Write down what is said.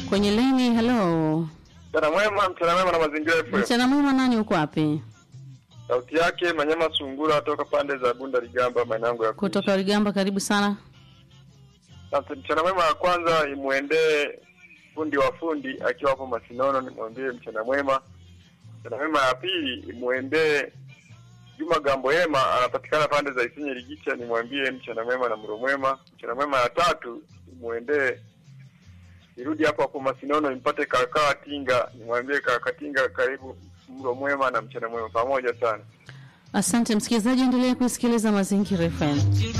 kwenye leni. Halo, Mchana mwema, mchana mwema na mazingira FM. mchana mwema. Nani uko wapi? Sauti yake Manyama Sungura toka pande za Bunda Ligamba, maeneo yangu ya kuishi. Kutoka Ligamba, karibu sana. Asante. Mchana mwema ya kwanza imwendee fundi wa fundi akiwa hapo Masinono, nimwambie mchana mwema. Mchana mwema ya pili imwendee Juma Gambo Hema, anapatikana pande za Isinye Ligicha, nimwambie mchana mwema na mro mwema. Mchana mwema ya tatu imwendee irudi hapo hapo Masinono impate kakaa Tinga, nimwambie kaka Tinga, karibu mro mwema na mchana mwema pamoja sana. Asante msikilizaji, endelea kusikiliza Mazingira FM.